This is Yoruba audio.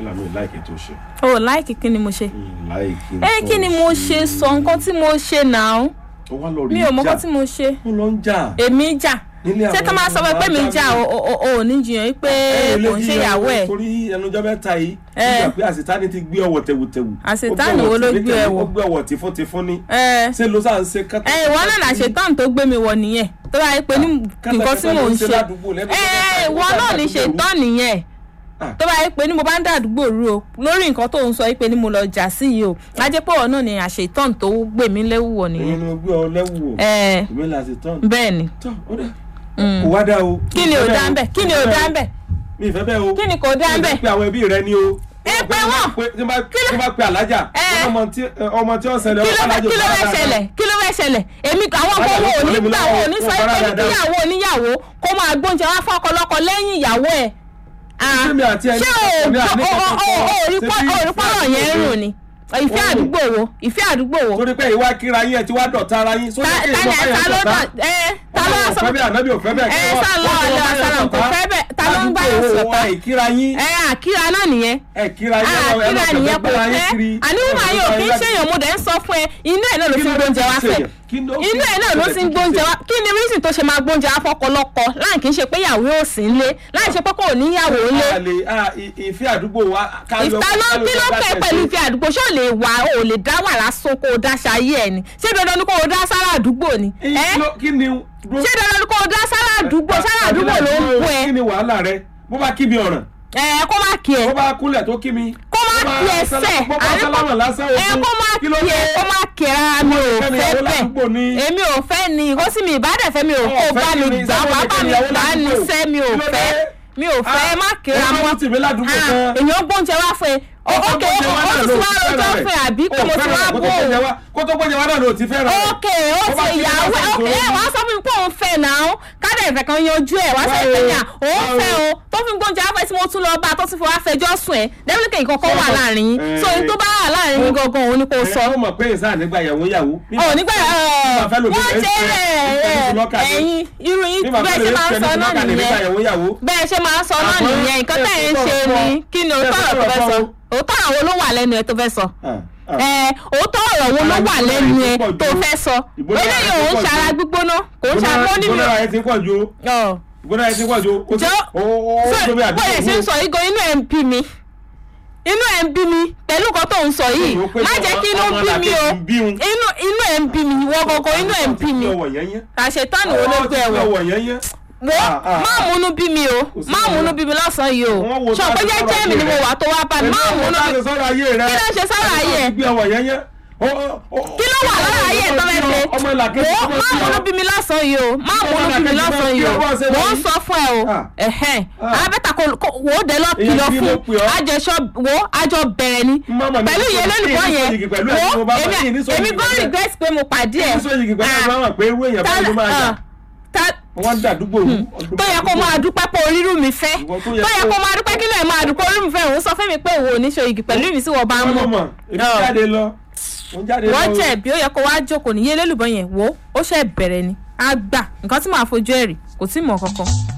Stella mi láìkí tó ṣe o láìkí kí ni mo ṣe. láìkí ẹ kí ni mo ṣe sọ nǹkan tí mo ṣe náà ó wá lọ rí mi ò mọ jà nǹkan tí mo ṣe ó lọ ń jà èmi jà nílé ṣé tó máa sọ pé mi jà o o- o ò ní jiyàn pé kò ń ṣe ìyàwó ẹ̀ torí ẹnujọ́ mẹ́ta yìí Eh. nígbà pé àṣetánì ti gbé ọwọ́ tẹ̀wùtẹ̀wù Àṣetánì Ó gbé wo ló ọwọ́ gbé ẹ wọ̀? ó gbé ọwọ́ tìfúntìfún ní ẹ ṣé ló sáà ń ṣe kátà ẹ ìwọ náà là ṣetán tó gbé mi wọ nìyẹn tó bá yẹ pé ní nǹkan tí mò ń ṣe ẹ ìwọ náà ní ṣetán nìyẹn tó bá yẹ pé ní mo bá ń dàdúgbò rú o lórí nǹkan tó ń sọ pé ní mo lọ jà sí yìí o lájẹ́ pé ọ̀nà ni àṣetán tó gbé mi léwu wọ èmi nìyẹn ni mo gbé ọ lẹ́wù o ẹ èmi là ṣetán bẹ́ẹ̀ ni tán ó dà kò wá dá o kí ni ò dá ń bẹ̀ kí ni ò dá ń bẹ̀ mi ìfẹ́ bẹ́ẹ̀ o kí ni kò dá ń mi bẹ̀ ìfẹ́ pé àwọn ẹbí rẹ ni o Ẹ pé wọ́n. tí wọ́n bá tí wọ́n bá pe alájà Ẹ. ọmọ tí ọmọ tí wọ́n ṣẹlẹ̀ kí ló fẹ́ kí ló fẹ́ ṣẹlẹ̀ kí ló fẹ́ ṣẹlẹ̀ èmi àwọn ọkọ wo ò ní gbà wo ò ní sọ pé ní kíyàwó oníyàwó kó máa gbóúnjẹ wá fọkọlọkọ lẹ́yìn ìyàwó ẹ̀ Ah, Ṣé mi àti ẹni ṣé kọ̀ọ̀kan ní àní o kankan o o o rí Ṣé pọ́ bí o rí pọ́rọ̀ ìfẹ́ yẹn ń rùn ni ìfẹ́ Ó. àdúgbò wo ìfẹ́ àdúgbò wo torí pé ìwà kíra yín ẹ ti wá dọ̀tá ara yín sórí ta kí ta ìwọ ni báyẹn ta ló dọ̀tá dọ̀ ẹ ta ló sọ ọ̀fẹ́ bẹ́ẹ̀ ànábì òfẹ́ bẹ́ẹ̀ ẹ kí wọ́n- sálọ wọ́n ti ọ̀lẹ́ wọ́n báyẹn ọ̀sán kò dọ̀tá. fẹ́ bẹ́ẹ̀ ta ló ń bá yẹn Àdúgbò sọ̀tá wa ìkíra yín ẹ àkíra náà nìyẹn ẹ kíra yín ẹ lọ- ẹ lọ àkíra fẹ̀fẹ̀ nìyẹn kò gbéra yín fẹ́ kiri. àníwò máa yóò kí ń ṣèyàn mo dẹ̀ ń sọ fún ẹ inú ẹ̀ náà ló fi ń gbóúnjẹ wá fẹ́ inú ẹ̀ náà ló ti ń gbóúnjẹ wá kí ni reason tó ṣe máa gbóúnjẹ wá fọkọlọkọ láì kí n ṣe pé ìyàwó ò sí nílé láì ṣe pé kò níyàwó nílé àlè à, ì- ìfẹ́ àdúgbò wa ká yọ- ìta ló ká yọ kí ló bá pẹ́ tẹ̀sí. pẹ̀lú ìfẹ́ àdúgbò ṣé ò lè wà ò lè dá wà lásán kó o dá ṣayé ẹ̀ ni ṣé dandan ni kó o dá sára àdúgbò ni Ì- ẹ kí ló- kí ni dúró- ṣé dandan ni kó o dá sára àdúgbò sára àdúgbò ló ń bú ẹ kí ni wàhálà rẹ bó bá kí mi ọ̀ràn ẹ kó má kí ẹ bó bá kúnlẹ̀ tó kí mi. kó má bó bá kí ẹ sálá- sẹ bó bá àní kó sálámà lásán ẹ ogun, kó má kí ló kí ẹ dé? kó má kí ẹ rárá mi ò Kẹ́mi fẹ́ ìyàwó ládùúgbò ni. bẹ́ẹ̀ èmi ò fẹ́ ni ìkó sì mi ìbádẹ́fẹ́ mi ò Ọ̀, kó fẹ́ bá kí mi ni? gbà Sábà wá ní bá kẹ́mi mi ìyàwó gbà á ní ládùúgbò. sẹ́ mi ò Kí ló dé? fẹ́ mi ò fẹ́ má kíra ẹ má mọ́ tì mí ládùúgbò Ah, kan. èèyàn gbóúnjẹ wá fún ẹ Ọkọ ókè gbóúnjẹ wá ó náà ti ló wá ti rojọ́ fẹ́ràn fún ẹ rẹ̀. àbí pé Ó mo ti fẹ́ràn wá rẹ̀, kó bó tó o gbóúnjẹ wá- kó tó gbóúnjẹ wá náà ló ti fẹ́ràn rẹ̀. ókè ó Ó bá ti kí mi ìyàwó lásán ókè ìṣòro. ẹ wàá sọ fún mi pé òun fẹ́ náà kádà ìfẹ́ kan yanjú ẹ̀ wá sọ Wá o, pé yà òun wá o. fẹ́ o tó fi gbóúnjẹ afẹ́ tí mo tún lọ bá tó ti fi wá fẹjọ́ sùn ẹ̀ dẹ́bílíkì ìkọ̀kọ̀ wà láàrin yín Eh. so ohun tó bá wà láàrin yín gangan òun ni kò sọ ẹ ó mọ̀ pé ìsáà nígbà ìyàwó ìyàwó. ọ̀ nígbà Bíbá fẹ́ lòmí wọ́n rẹ̀ ń jẹ́ fẹ́- ń fẹ́ ní lọ́kà ni. ẹ̀yin irú yín Bí bàbá bẹ́ẹ̀ rẹ̀ ṣe máa ń fẹ́ sọ ní náà lọ́kà ní nígbà nìyẹn ìyàwó ìyàwó. bẹ́ẹ̀ ṣe máa ń sọ náà Àmọ́ nìyẹn nǹkan tẹ̀ ń ẹ ṣe sọ̀rọ̀ ni fún ọ. kí ni Ẹ òótọ́ ọ̀rọ̀ tó sọ̀rọ̀ fẹ́ sọ fún ọ. òótọ́ àwọn ló wà lẹ́nu ẹ tó fẹ́ sọ Ah, ah. ẹ òótọ́ ọ̀rọ̀ wo ló wà Ara lẹ́nu ẹ gbígbóná yìí tó pọ̀ ju- fẹ́ sọ ìgbóná eléyìí yìí òun pọ̀ ju- ṣara gbígbóná kò ń ṣara mọ́ níbi Ìgbóná ẹ ti pọ̀ ju o. ọ̀ Ìgbóná ẹ ti pọ̀ ju o. Ó ti- jọ ó- ó- ó so tóbi àdúgbò bóyá ṣe ń wo. sọ yìí gan inú ẹ̀ ń bí mi inú ẹ̀ ń bí mi pẹ̀lú nǹkan tó ń sọ yìí Ó rò pé má jẹ́ kí inú ọmọ bí mi o làkejì ń bí un. inú inú ẹ̀ ń bí mi ìwọ gangan inú ẹ̀ ń bí mi Ọwọ́ yẹn yẹn. àṣetánù wo ló gbé ẹ̀wọ̀ Ọwọ́ yẹn yẹn. wo Ah, ah, má múnú bí mi o Kò sí má múnú bí mi lọ́sàn-án yìí o Wọ́n wo sọ pé tá a ti jẹ́jẹ́ sọ̀rọ̀ mi ni ayé mo rẹ̀. wà tó wá bá mi má Pẹ̀lú múnú ọ̀rọ̀ bí tá a ti sọ̀rọ̀ ayé rẹ̀. Kí ló ṣe sọ̀rọ̀ ayé ẹ̀? Gbé ọwọ́ yẹn yẹn. Ó- ó- ó- kí ló wà lára ayé ẹ̀ tó fẹ́ ṣe Ọmọ làkejì wo ọmọ má tí múnú ọ- bí mi lọ́sàn-án yìí o má Ọmọ múnú bí mi làkejì máa lọ́sàn-án ń yìí bí o ọwọ́ ṣe mò ń wọ̀nyí. sọ fún ẹ o Ah. ẹ̀hẹ́n Ah. abẹ́ta kò kò- wò ó dé lọ Èyàn kìlọ̀ kí fún ló pè ọ́? àjẹsọ wo àjọ bẹ̀rẹ̀ ni Mama, mi pẹ̀lú ní ìyẹn sọ- lólùkọ́ ní sọ yẹn yìí pẹ̀lú ẹ̀ tí mo wo bá bá yìí ní èmi sọ èmi yìí gan pẹ̀lú ẹ̀. regret pé mo pàdé ẹ̀ Ní sọ yìí pẹ̀lú ẹ̀ máa mọ̀ pé irú èèyàn báyìí ló máa jà. ta- Wọ́n ń dàdúgbò rú. tó yẹ kó máa dúpẹ́ pé orírù mi fẹ́ Ìwọ tó tó yẹ yẹ kó- kó máa dúpẹ́ kí lóye máa dúpẹ́ orírù mi fẹ́ òun sọ fún mi pé òun ò ní ṣe igi pẹ̀lú mi sí wọ́n bá ń Wọ́n mọ̀ mọ̀, èmi Ọ̀. jáde lọ. Mo jáde lọ. wọ́n jẹ̀bi ó yẹ kó wá jókòó níyé lélùbọ́ yẹn wò ó ó ṣe bẹ̀rẹ̀ ni á gbà nǹkan tí màá fojú ẹ̀ rí kò tí ì mọ̀ kankan